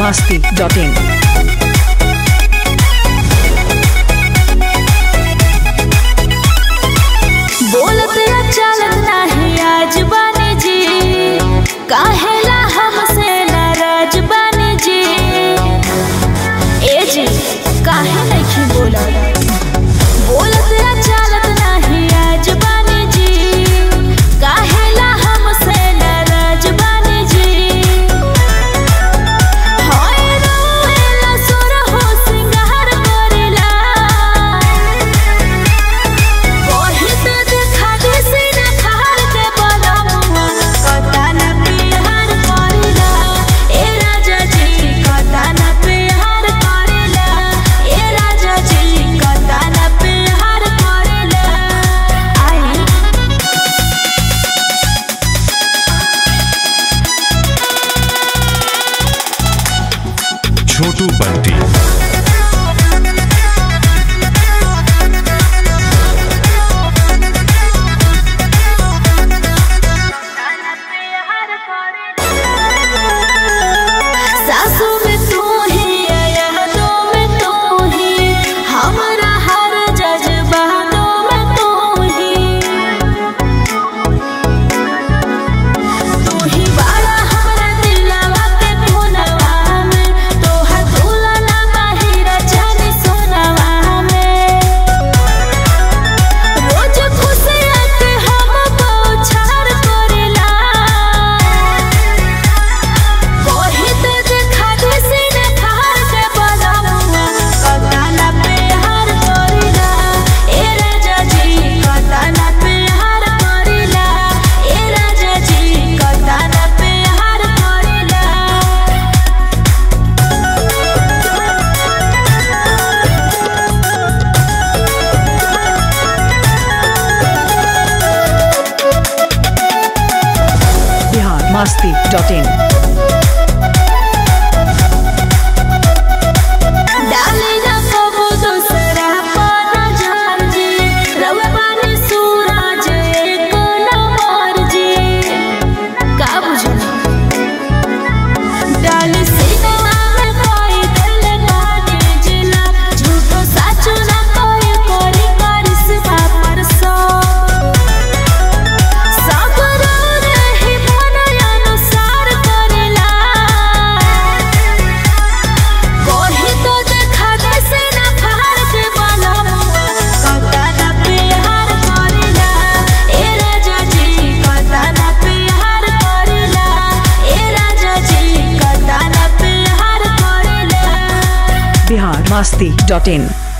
masti.in. बोलत या चालत नाही आज बानी जी काहेला हमसे नाराज बानी जी ए जी काहे नहीं बोलत बोलत या चालत नाही आज बानी जी काहेला हमसे नाराज बानी जी होय रोएला सुर हो सिंगार करेला ओहित देखा दिसी न खार के बलमुआ कता न प्यार करेला ए राजा जी कता न प्यार करेला ए राजा जी कता न प्यार करेला आई छोटू बंटी सासू में तू ही यादों में तू ही हमारा हर जज्बातों में तू ही तू ही बाड़ा हमारा दिलवा के कोनवा में तोहर दुल्हना बाहिर जानी सोनवा में रोज खुशियाँ के हम बौछार करेला कोहित देखा दिसी न खार के बलमुआ कता न प्यार करेला ए राजा जी कता न प्यार करेला ए राजा जी कता न प्यार करेला Bihar masti.in. डाली ना कबो दूसरा पाना जान जी रवा पानी सूरज एक नंबर जी का बुझो डाली सीना में कोई दिल ना जिला झूठो साचो ना कोई करी करिश्मा परसो सागर रही मन अनुसार करेला कोही तो देखा जैसे ना फार के बलमुआ कता ना प्यार करेला ए राजा जी कता ना प्यार करेला ए राजा जी कता ना प्यार करेला Bihar masti.in.